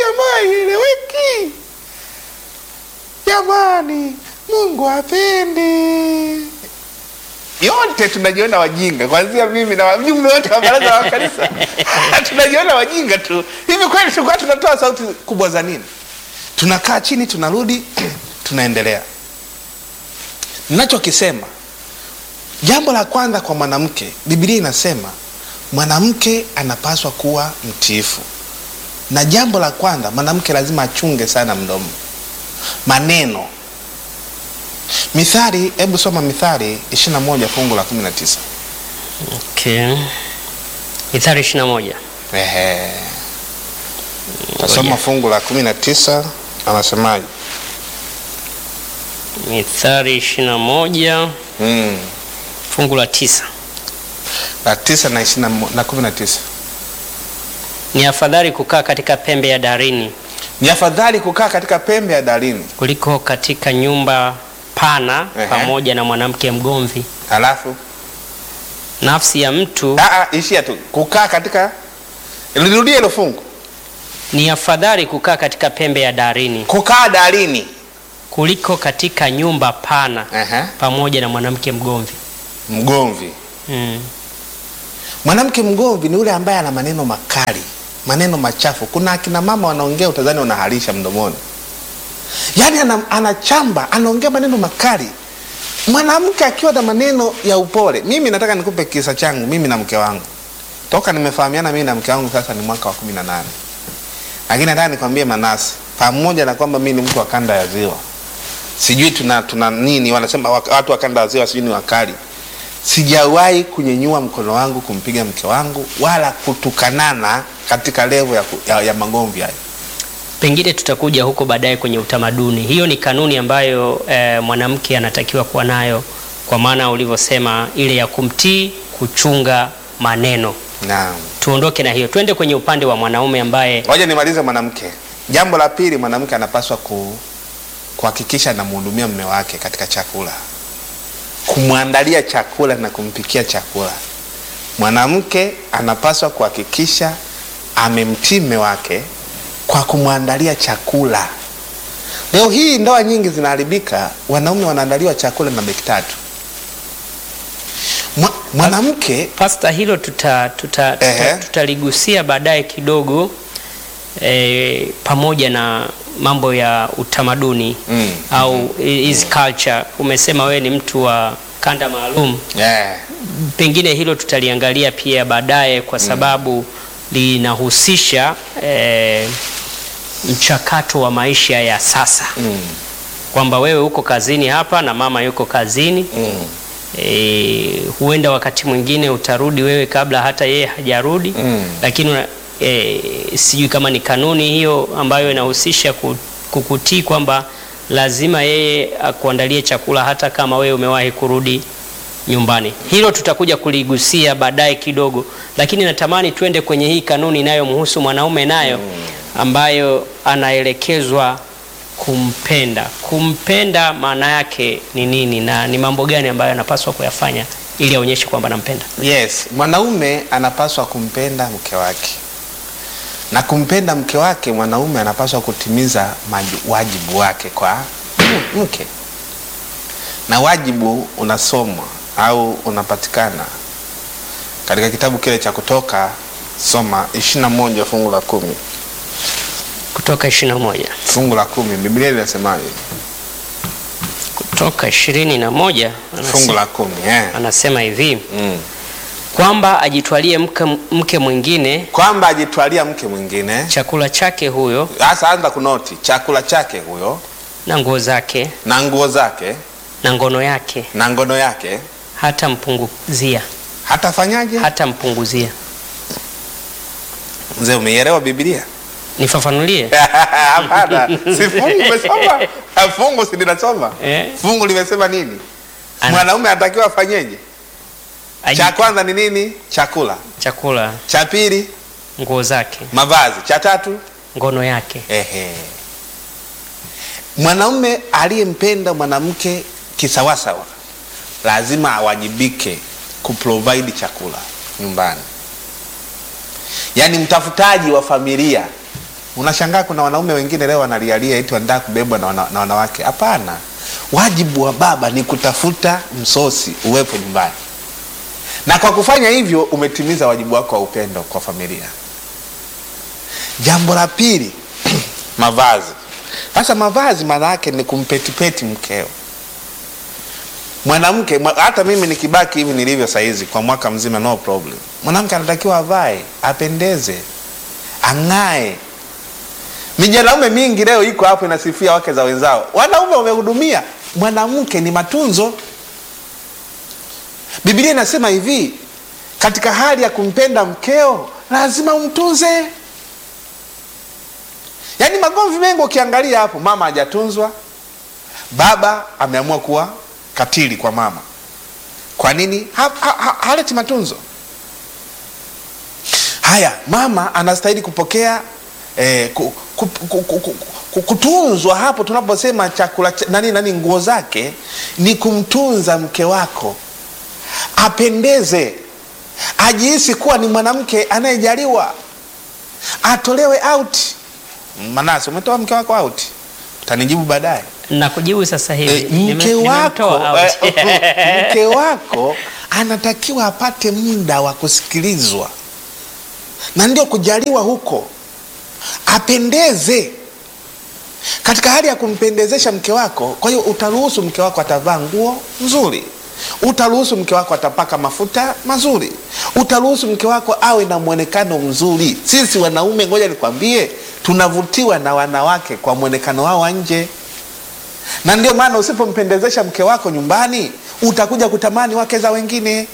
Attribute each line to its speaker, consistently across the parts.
Speaker 1: jamaa ieleweki jamani mungu apendi yote tunajiona wajinga kwanzia mimi na wajumbe wote wa baraza la kanisa tunajiona wajinga tu hivi kweli tulikuwa tunatoa sauti kubwa za nini tunakaa chini tunarudi tunaendelea ninachokisema jambo la kwanza kwa mwanamke bibilia inasema mwanamke anapaswa kuwa mtiifu na jambo la kwanza mwanamke lazima achunge sana mdomo maneno mithali hebu soma mithali 21 fungu la 19
Speaker 2: Okay. Mithali 21.
Speaker 1: Ehe. tasoma fungu la 19 anasemaje
Speaker 2: Mithali 21
Speaker 1: mm.
Speaker 2: fungu la tisa.
Speaker 1: la tisa na ishirini na mo- na kumi na tisa
Speaker 2: Ni afadhali kukaa katika pembe ya darini
Speaker 1: ni afadhali kukaa katika pembe ya darini
Speaker 2: kuliko katika nyumba pana
Speaker 1: Ehe.
Speaker 2: pamoja na mwanamke mgomvi.
Speaker 1: halafu
Speaker 2: Nafsi ya mtu
Speaker 1: Ah, ah, ishia tu kukaa katika lirudie hilo fungu
Speaker 2: ni afadhali kukaa katika pembe ya darini
Speaker 1: kukaa darini
Speaker 2: kuliko katika nyumba pana
Speaker 1: Ehe.
Speaker 2: pamoja na mwanamke mgomvi.
Speaker 1: mgomvi
Speaker 2: Mm.
Speaker 1: mwanamke mgomvi ni yule ambaye ana maneno makali maneno machafu kuna akina mama wanaongea utazani wanaharisha mdomoni yaani ana, anachamba anaongea maneno makali mwanamke akiwa na maneno ya upole mimi nataka nikupe kisa changu mimi na mke wangu toka nimefahamiana mimi na mke wangu sasa ni mwaka wa kumi na nane lakini nataka nikwambie manasi pamoja na kwamba mi ni mtu wa kanda ya ziwa sijui tuna, tuna nini wanasema wak- watu wa kanda ya ziwa sijui ni wakali sijawahi kunyenyua mkono wangu kumpiga mke wangu wala kutukanana katika levo ya, ku- ya, ya magomvi hayo
Speaker 2: Pengine tutakuja huko baadaye kwenye utamaduni. Hiyo ni kanuni ambayo eh, mwanamke anatakiwa kuwa nayo, kwa maana ulivyosema ile ya kumtii, kuchunga maneno.
Speaker 1: naam
Speaker 2: Tuondoke na hiyo, twende kwenye upande wa mwanaume ambaye
Speaker 1: ngoja nimalize mwanamke jambo la pili mwanamke anapaswa ku, kuhakikisha anamhudumia mme wake katika chakula kumwandalia chakula na kumpikia chakula mwanamke anapaswa kuhakikisha amemtii mme wake kwa kumwandalia chakula leo hii ndoa nyingi zinaharibika wanaume wanaandaliwa chakula na beki tatu Mwa- mwanamke
Speaker 2: Pasta, hilo tuta, tuta, tuta,
Speaker 1: Ehe.
Speaker 2: tutaligusia baadaye kidogo e, pamoja na mambo ya utamaduni
Speaker 1: Mm,
Speaker 2: au hizi culture. Umesema wewe ni mtu wa kanda maalum,
Speaker 1: yeah.
Speaker 2: pengine hilo tutaliangalia pia baadaye kwa sababu linahusisha e, mchakato wa maisha ya sasa
Speaker 1: mm,
Speaker 2: kwamba wewe uko kazini hapa na mama yuko kazini
Speaker 1: mm.
Speaker 2: e, huenda wakati mwingine utarudi wewe kabla hata yeye hajarudi
Speaker 1: Mm.
Speaker 2: lakini una- e, sijui kama ni kanuni hiyo ambayo inahusisha ku- kukutii kwamba lazima yeye akuandalie chakula hata kama wewe umewahi kurudi nyumbani. Hilo tutakuja kuligusia baadaye kidogo, lakini natamani twende kwenye hii kanuni inayomhusu mwanaume nayo ambayo anaelekezwa kumpenda. Kumpenda maana yake ni nini na ni mambo gani ambayo anapaswa kuyafanya ili aonyeshe kwamba anampenda?
Speaker 1: yes mwanaume anapaswa kumpenda mke wake na kumpenda mke wake mwanaume anapaswa kutimiza maju- wajibu wake kwa mke na wajibu unasomwa au unapatikana katika kitabu kile cha kutoka soma 21 fungu la kumi
Speaker 2: Kutoka 21.
Speaker 1: fungu la kumi biblia linasemaje
Speaker 2: Kutoka 21
Speaker 1: fungu
Speaker 2: anasema,
Speaker 1: la kumi eh.
Speaker 2: anasema hivi
Speaker 1: mm.
Speaker 2: kwamba ajitwalie mke, mke mwingine
Speaker 1: kwamba ajitwalia mke mwingine
Speaker 2: chakula chake huyo
Speaker 1: sasa anza kunoti chakula chake huyo
Speaker 2: na nguo zake
Speaker 1: na nguo zake
Speaker 2: na ngono yake
Speaker 1: na ngono yake
Speaker 2: hata mpunguzia
Speaker 1: hatafanyaje
Speaker 2: hata mpunguzia.
Speaker 1: mzee umeielewa biblia
Speaker 2: Nifafanulie.
Speaker 1: hapana si fungu umesoma Ah, fungu si linasoma
Speaker 2: Eh.
Speaker 1: fungu limesema nini
Speaker 2: Ana-
Speaker 1: mwanaume anatakiwa afanyeje
Speaker 2: Aji-
Speaker 1: cha kwanza ni nini chakula
Speaker 2: chakula,
Speaker 1: cha pili
Speaker 2: nguo zake,
Speaker 1: mavazi cha tatu
Speaker 2: ngono yake.
Speaker 1: ehe mwanaume aliyempenda mwanamke kisawasawa lazima awajibike kuprovide chakula nyumbani yaani mtafutaji wa familia Unashangaa kuna wanaume wengine leo wanalialia eti wanataka kubebwa na, wana, na wanawake. Hapana, wajibu wa baba ni kutafuta msosi uwepo nyumbani, na kwa kufanya hivyo umetimiza wajibu wako wa upendo kwa familia. Jambo la pili, mavazi. Sasa mavazi maana yake ni kumpetipeti mkeo mwanamke mwa- hata mimi nikibaki hivi nilivyo saizi kwa mwaka mzima no problem mwanamke anatakiwa avae apendeze ang'ae mijanaume mingi leo iko hapo inasifia wake za wenzao wanaume wamehudumia mwanamke ni matunzo biblia inasema hivi katika hali ya kumpenda mkeo lazima umtunze yaani magomvi mengi ukiangalia hapo mama hajatunzwa baba ameamua kuwa katili kwa mama kwa nini ha, ha, ha, haleti matunzo haya mama anastahili kupokea eh, ku, ku, ku, ku, ku, ku, kutunzwa hapo tunaposema chakula cha- nani nani nguo zake ni kumtunza mke wako apendeze ajihisi kuwa ni mwanamke anayejaliwa atolewe out manase umetoa mke wako out utanijibu baadaye
Speaker 2: na kujibu sasa hivi
Speaker 1: Eh,
Speaker 2: Nime-
Speaker 1: mke wako
Speaker 2: nimemtoa out.
Speaker 1: eh, mke wako anatakiwa apate muda wa kusikilizwa na ndio kujaliwa huko apendeze katika hali ya kumpendezesha mke wako kwa hiyo utaruhusu mke wako atavaa nguo nzuri utaruhusu mke wako atapaka mafuta mazuri utaruhusu mke wako awe na mwonekano mzuri sisi wanaume ngoja nikwambie tunavutiwa na wanawake kwa mwonekano wao wa nje na ndio maana usipompendezesha mke wako nyumbani utakuja kutamani wake za wengine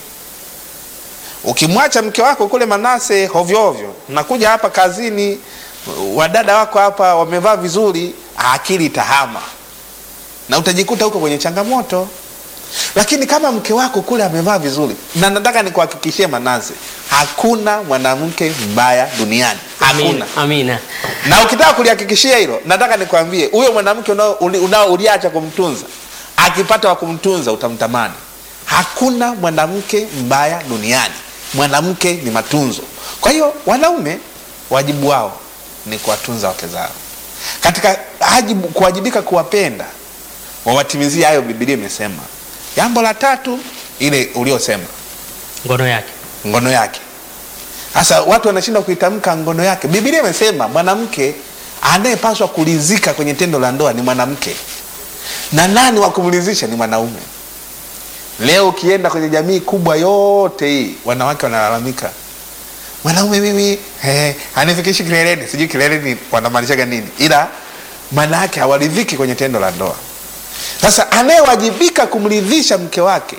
Speaker 1: ukimwacha mke wako kule manase hovyohovyo nakuja hapa kazini wadada wako hapa wamevaa vizuri akili itahama na utajikuta huko kwenye changamoto lakini kama mke wako kule amevaa vizuri na nataka nikuhakikishie manase hakuna mwanamke mbaya duniani hakuna
Speaker 2: amina, amina.
Speaker 1: na ukitaka kulihakikishia hilo nataka nikwambie huyo mwanamke unao uli- unao uliacha kumtunza akipata wa kumtunza utamtamani hakuna mwanamke mbaya duniani mwanamke ni matunzo kwa hiyo wanaume wajibu wao ni kuwatunza wake zao katika ajibu, kuwajibika kuwapenda wawatimizie hayo bibilia imesema jambo la tatu ile uliosema
Speaker 2: ngono yake
Speaker 1: ngono yake sasa watu wanashindwa kuitamka ngono yake bibilia imesema mwanamke anayepaswa kulizika kwenye tendo la ndoa ni mwanamke na nani wa kumlizisha ni mwanaume leo ukienda kwenye jamii kubwa yote hii wanawake wanalalamika mwanaume mimi eh, anifikishi kileleni sijui kileleni wanamaanishaga nini ila maana yake hawaridhiki kwenye tendo la ndoa sasa anayewajibika kumridhisha mke wake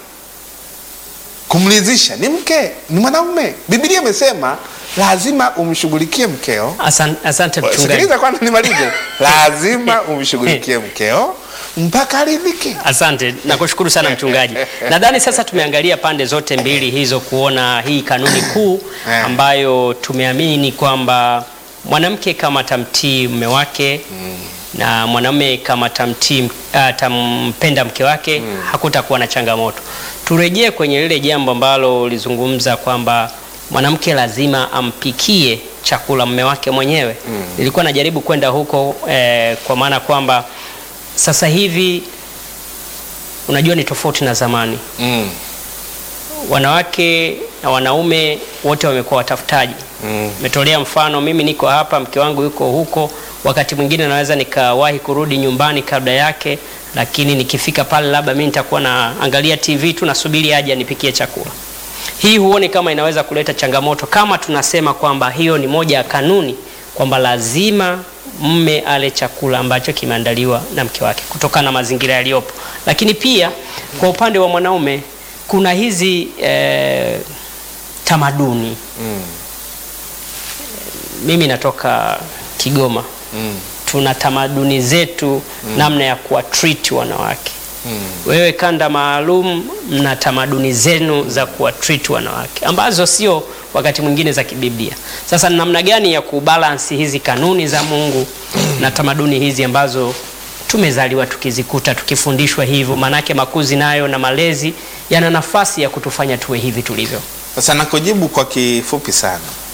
Speaker 1: kumridhisha ni mke ni mwanaume bibilia imesema lazima umshughulikie mkeo
Speaker 2: Asan, asante mchungaji
Speaker 1: sikiliza kwanza nimalize lazima umshughulikie mkeo mpaka aridhike
Speaker 2: asante nakushukuru sana mchungaji nadhani sasa tumeangalia pande zote mbili hizo kuona hii kanuni kuu
Speaker 1: Eh.
Speaker 2: ambayo tumeamini kwamba mwanamke kama atamtii mume wake na mwanamume kama atamtii atampenda mke wake hakutakuwa na changamoto turejee kwenye lile jambo ambalo ulizungumza kwamba mwanamke lazima ampikie chakula mume wake mwenyewe nilikuwa najaribu kwenda huko eh, kwa maana kwamba sasa hivi unajua ni tofauti na zamani
Speaker 1: mm.
Speaker 2: wanawake na wanaume wote wamekuwa watafutaji
Speaker 1: Mm.
Speaker 2: metolea mfano mimi niko hapa mke wangu yuko huko wakati mwingine naweza nikawahi kurudi nyumbani kabla yake lakini nikifika pale labda mi nitakuwa naangalia tv tu nasubiri aje anipikie chakula hii huoni kama inaweza kuleta changamoto kama tunasema kwamba hiyo ni moja ya kanuni kwamba lazima mme ale chakula ambacho kimeandaliwa na mke wake kutokana na mazingira yaliyopo lakini pia kwa upande wa mwanaume kuna hizi eh, tamaduni
Speaker 1: Mm.
Speaker 2: mimi natoka kigoma
Speaker 1: Mm.
Speaker 2: tuna tamaduni zetu namna ya kuwa treat wanawake
Speaker 1: Mm.
Speaker 2: wewe kanda maalum mna tamaduni zenu za kuwa treat wanawake ambazo sio wakati mwingine za kibiblia sasa ni namna gani ya kubalansi hizi kanuni za mungu na tamaduni hizi ambazo tumezaliwa tukizikuta tukifundishwa hivyo maanake makuzi nayo na malezi yana nafasi ya kutufanya tuwe hivi tulivyo
Speaker 1: sasa nakujibu kwa kifupi sana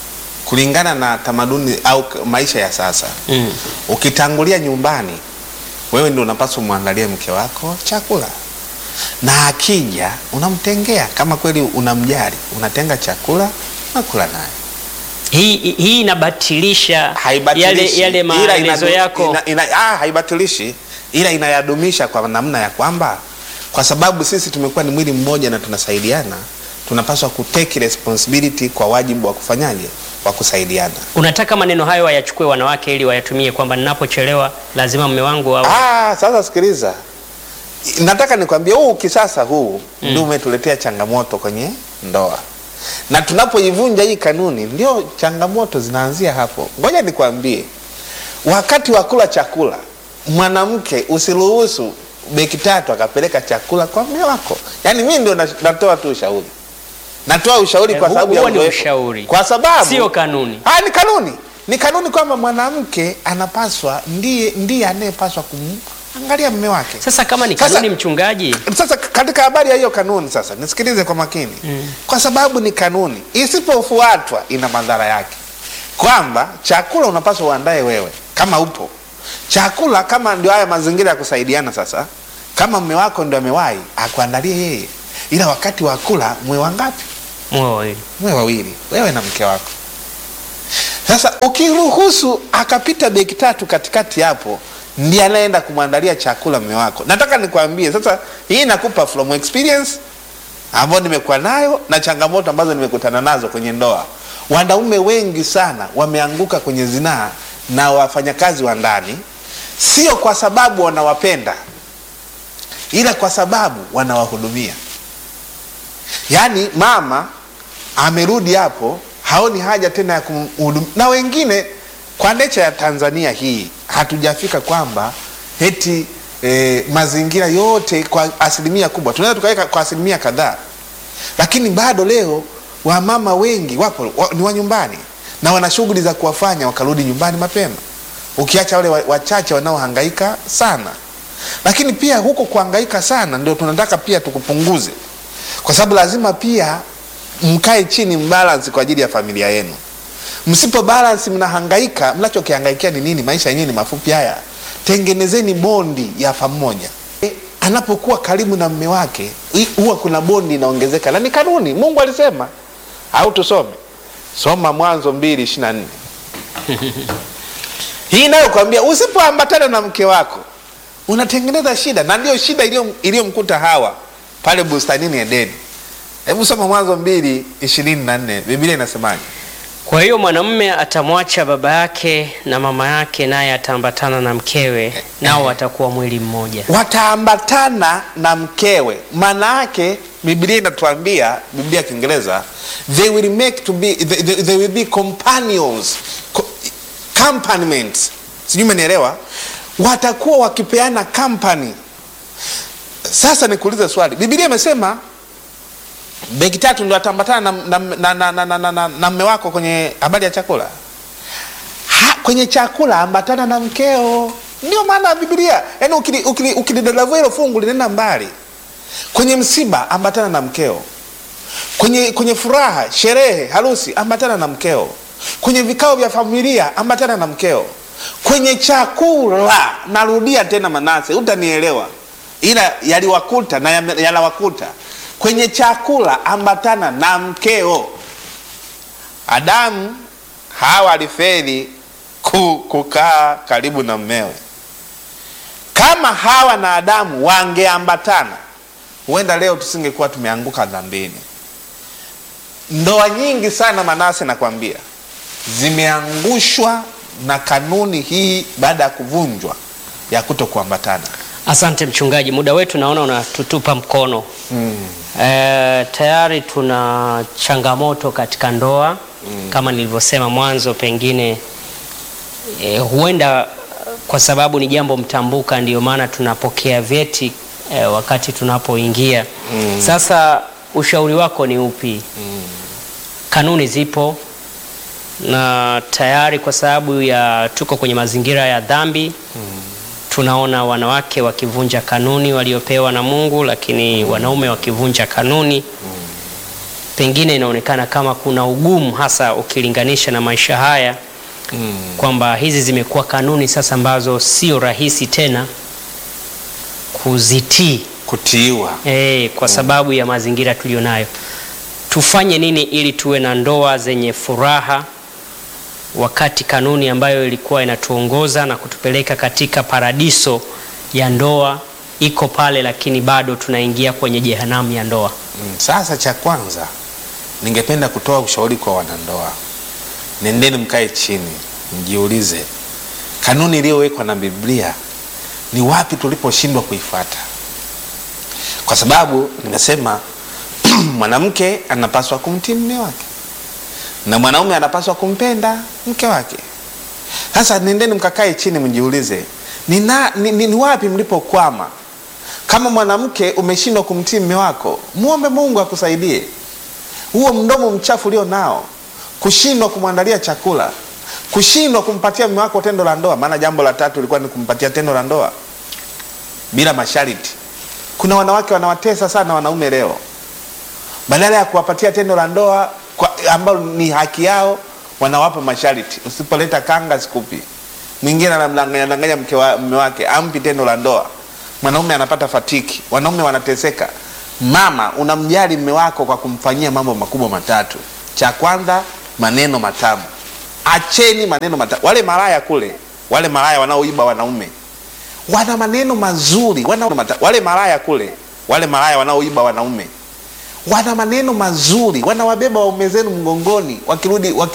Speaker 1: kulingana na tamaduni au k- maisha ya sasa
Speaker 2: Mm.
Speaker 1: ukitangulia nyumbani wewe ndio unapaswa umwandalie mke wako chakula na akija unamtengea kama kweli unamjali unatenga chakula nakula naye
Speaker 2: Hii hii inabatilisha yale,
Speaker 1: haibatilishi
Speaker 2: yale
Speaker 1: ila
Speaker 2: maelezo
Speaker 1: inadu-
Speaker 2: yako
Speaker 1: ina, ina, ah, haibatilishi ila inayadumisha kwa namna ya kwamba kwa sababu sisi tumekuwa ni mwili mmoja na tunasaidiana tunapaswa kutake responsibility kwa wajibu wa kufanyaje wa kusaidiana
Speaker 2: unataka maneno hayo wayachukue wanawake ili wayatumie kwamba ninapochelewa lazima mume wangu au
Speaker 1: ah, sasa sikiliza nataka nikwambie huu kisasa huu mm. ndio umetuletea changamoto kwenye ndoa na tunapoivunja hii kanuni ndio changamoto zinaanzia hapo ngoja nikwambie wakati wa kula chakula mwanamke usiruhusu beki tatu akapeleka chakula kwa mme wako yaani mii ndio na- natoa tu ushauri natoa ushauri kwa
Speaker 2: Eh,
Speaker 1: sababu ya
Speaker 2: huo ni
Speaker 1: uzoefu.
Speaker 2: ushauri.
Speaker 1: kwa sababu
Speaker 2: Sio kanuni.
Speaker 1: Ah, ni kanuni ni kanuni kwamba mwanamke anapaswa ndiye ndiye anayepaswa kumangalia mme wake
Speaker 2: sasa kama ni
Speaker 1: Sasa-
Speaker 2: kanuni mchungaji
Speaker 1: sasa katika habari ya hiyo kanuni sasa nisikilize kwa makini mm. kwa sababu ni kanuni isipofuatwa ina madhara yake kwamba chakula unapaswa uandae wewe kama upo chakula kama ndio haya mazingira ya kusaidiana sasa kama mme wako ndio amewahi akuandalie yeye ila wakati wa kula mwe wangapi
Speaker 2: Mwe wawili.
Speaker 1: mwe wawili wewe na mke wako sasa ukiruhusu akapita beki tatu katikati hapo ndiye anaenda kumwandalia chakula mme wako nataka nikwambie sasa hii nakupa from experience ambayo nimekuwa nayo na changamoto ambazo nimekutana nazo kwenye ndoa wanaume wengi sana wameanguka kwenye zinaa na wafanyakazi wa ndani sio kwa sababu wanawapenda ila kwa sababu wanawahudumia yaani mama amerudi hapo haoni haja tena ya kumhudumia na wengine kwa necha ya tanzania hii hatujafika kwamba eti e, mazingira yote kwa asilimia kubwa tunaweza tukaweka kwa asilimia kadhaa lakini bado leo wamama wengi wapo wa, ni wa nyumbani na wana shughuli za kuwafanya wakarudi nyumbani mapema ukiacha wale wa- wachache wanaohangaika sana lakini pia huko kuhangaika sana ndio tunataka pia tukupunguze kwa sababu lazima pia mkae chini mbalance kwa ajili ya familia yenu msipo balance mnahangaika mnachokihangaikia ni nini maisha yenyewe ni mafupi haya tengenezeni bondi ya pamoja e, anapokuwa karibu na mme wake hi- huwa kuna bondi inaongezeka na ni kanuni mungu alisema au tusome soma mwanzo mbili ishiri na nne hii inayokwambia usipoambatana na mke wako unatengeneza shida na ndio shida iliyo- iliyomkuta hawa pale bustanini edeni hebu soma mwanzo mbili ishirini na nne biblia inasemaje
Speaker 2: Kwa hiyo mwanamume atamwacha baba yake na mama yake, naye ataambatana na mkewe, nao watakuwa mwili mmoja.
Speaker 1: wataambatana na mkewe maana yake biblia inatuambia biblia ya kiingereza they will make to be they, they, they will be companions co- accompaniments sijui umenielewa watakuwa wakipeana company sasa nikuulize swali biblia imesema begi tatu ndo atambatana na, na, na, na, na, na, na, na, na mme wako kwenye habari ya chakula ha, kwenye chakula ambatana na mkeo ndio maana ya biblia yaani ukili- ukili- ukilidadavua hilo fungu linaenda mbali kwenye msiba ambatana na mkeo kwenye kwenye furaha sherehe harusi ambatana na mkeo kwenye vikao vya familia ambatana na mkeo kwenye chakula narudia tena manase utanielewa ila yaliwakuta na yame- yanawakuta kwenye chakula ambatana na mkeo adamu hawa alifeli ku, kukaa karibu na mmewe kama hawa na adamu wangeambatana huenda leo tusingekuwa tumeanguka dhambini ndoa nyingi sana manase nakwambia zimeangushwa na kanuni hii baada ya kuvunjwa ya kuto kuambatana
Speaker 2: Asante mchungaji, muda wetu naona unatutupa mkono.
Speaker 1: mm.
Speaker 2: E, tayari tuna changamoto katika ndoa kama nilivyosema mwanzo, pengine e, huenda kwa sababu ni jambo mtambuka, ndio maana tunapokea vyeti e, wakati tunapoingia. Sasa ushauri wako ni upi? Kanuni zipo na tayari, kwa sababu ya tuko kwenye mazingira ya dhambi tunaona wanawake wakivunja kanuni waliopewa na Mungu, lakini wanaume wakivunja kanuni. pengine inaonekana kama kuna ugumu, hasa ukilinganisha na maisha haya kwamba hizi zimekuwa kanuni sasa ambazo sio rahisi tena kuzitii
Speaker 1: kutiiwa
Speaker 2: eh, kwa sababu ya mazingira tuliyonayo. Tufanye nini ili tuwe na ndoa zenye furaha, wakati kanuni ambayo ilikuwa inatuongoza na kutupeleka katika paradiso ya ndoa iko pale, lakini bado tunaingia kwenye jehanamu ya ndoa.
Speaker 1: Mm, Sasa cha kwanza ningependa kutoa ushauri kwa wanandoa, nendeni mkae chini, mjiulize kanuni iliyowekwa na Biblia ni wapi tuliposhindwa kuifuata, kwa sababu nimesema mwanamke anapaswa kumtii mume wake na mwanaume anapaswa kumpenda mke wake. Sasa nendeni mkakae chini, mjiulize ni, na, ni, ni, ni wapi mlipokwama. Kama mwanamke umeshindwa kumtii mume wako, muombe Mungu akusaidie. Huo mdomo mchafu ulio nao, kushindwa kumwandalia chakula, kushindwa kumpatia mume wako tendo la ndoa. Maana jambo la tatu ilikuwa ni kumpatia tendo la ndoa bila masharti. Kuna wanawake wanawatesa sana wanaume leo, badala ya kuwapatia tendo la ndoa kwa- ambalo ni haki yao, wanawapa masharti. Usipoleta kanga sikupi. Mwingine anamdanganya danganya mke wa mume wake ampi tendo la ndoa, mwanaume anapata fatiki, wanaume wanateseka. Mama, unamjali mume wako kwa kumfanyia mambo makubwa matatu. Cha kwanza, maneno matamu. Acheni maneno matamu. Wale malaya kule, wale malaya wanaoiba wanaume wana maneno mazuri, wana mata, wale malaya kule, wale malaya wanaoiba wanaume wana maneno mazuri, wanawabeba waume zenu mgongoni wakirudi waki